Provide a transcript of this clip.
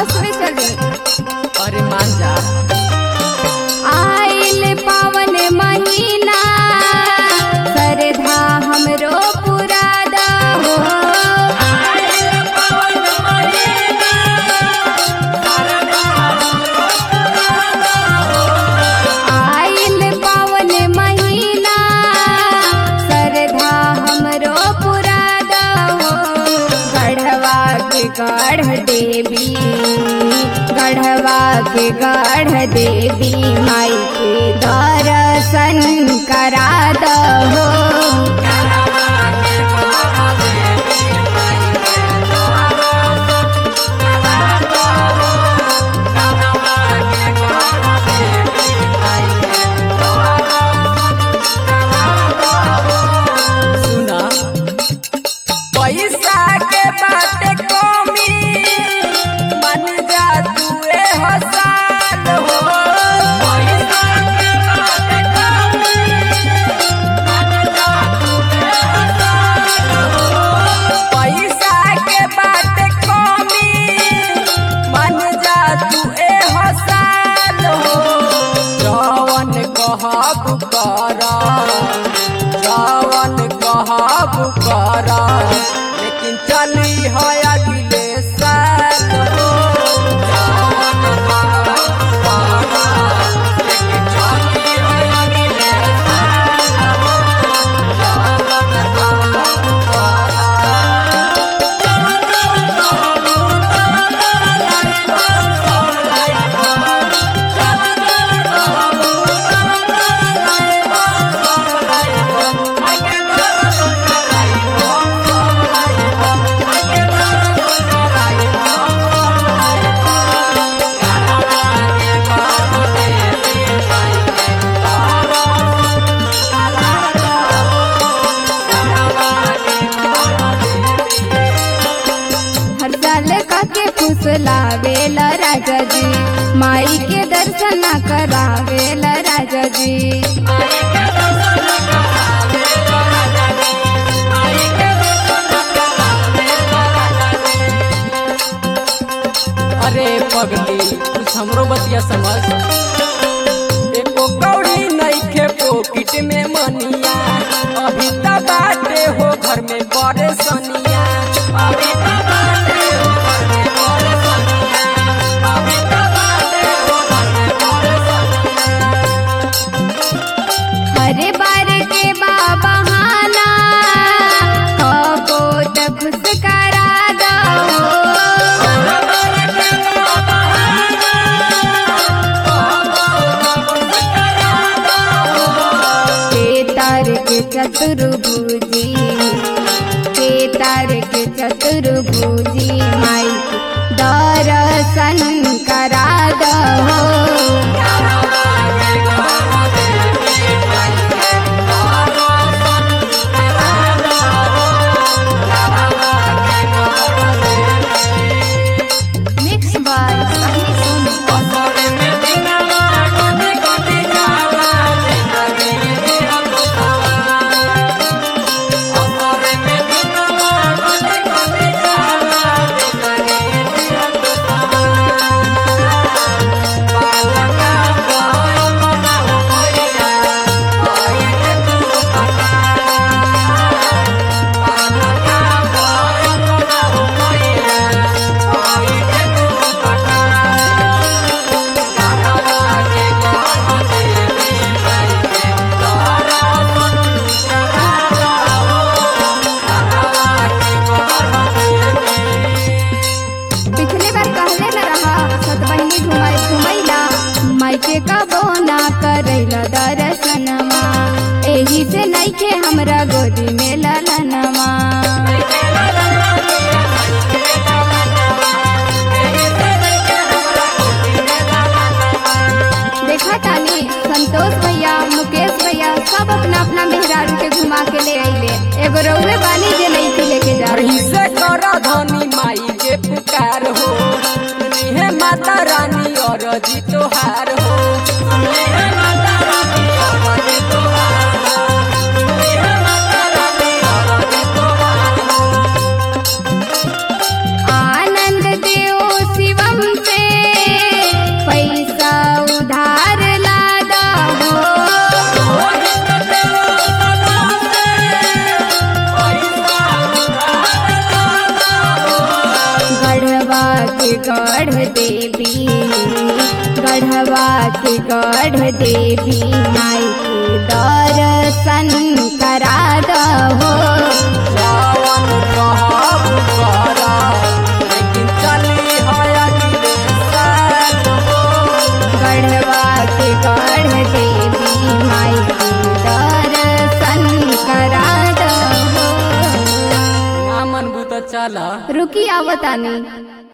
बस में चली अरे मान जा आइल पावन महीना श्रद्धा हमरो पूरा दहो आइल पावन महीना श्रद्धा हमरो पूरा दहो गढ़वा के गढ़ देवी गढ़वा के गढ़ देवी माई के दर्शन करा दहो सुना पैसा के बाटे कमी मन जा तुए हसान हो पैसा के बाटे कमी मन जा तुए हसान हो पैसा के बाटे कमी मन जा तुए हसान हो जवन कहब करा जवन कहब करा लेकिन चली है अगले साल हो जवन कहब करा, लेकिन चली है अगले साल हो। जवन कहब हर साल काके खुश लावेला राजा जी माई के दर्शन करावेला राजा जी अरे पगली कुछ हमरो बतिया समझ एको कौड़ी नइखे पॉकेट में मनिया अभी त बाटे हो घर में बड़े सनिया अभी त बाटे हो घर में बड़े सनिया अभी त बाटे हो घर में बड़े सनिया हरे बार के बाबा हाना कबो त खुश करा दो केतार के चतुर्भुजी केतार के चतुर्भुजी माई के दर्शन करा दो मिक्स बाय सही सुन पिछले बार कहले न रहा सत बहिनी घुमाई घुमैला माइके कबो ना करैला दर्शनमा एही से नइखे हमरा गोदी में ललनमा देखा तानी संतोष भैया मुकेश भैया सब अपना अपना मेहरारू के घुमा के ले अइले एगो रउए बानी जे नहीं लेके जा रही से कर धनी माई के पुकार हो हे माता रानी और जी तोहार हो हे माता रानी और जी तोहार हो। हे माता रानी और जी तोहार हो। आनंद देव शिवम के गढ़ देवी गढ़वा के गढ़ देवी माई के दर्शन करा दहो जावन कहब करा लेकिन चली है अगले साल हो गढ़वा के गढ़ देवी माई के दर्शन करा दहो ना मन बुत चला रुकी आवतानी